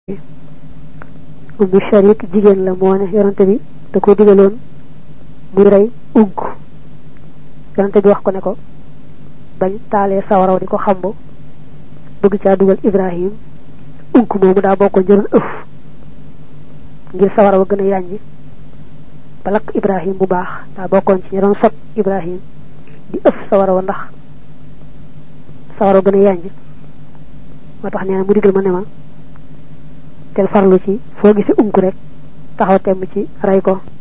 ummu sharik jigéen la moo ne yonante bi da ko digaloon muy rey unk yonante bi wax ko ne ko bañ taalee sawaraw di ko xambu bëgg caa dugal ibrahim unk moomu daa bokkoon jëloon ëf ngir sawaraw gën a yàññi ba lakk ibrahim bu baax daa bokkoon ci ñi doon sot ibrahim di ëf sawaraw ndax sawaraw gën a yàññi moo tax nee na mu digal ma ne ma tel farlu ci foo gisi unk rek taxaw temm ci rey ko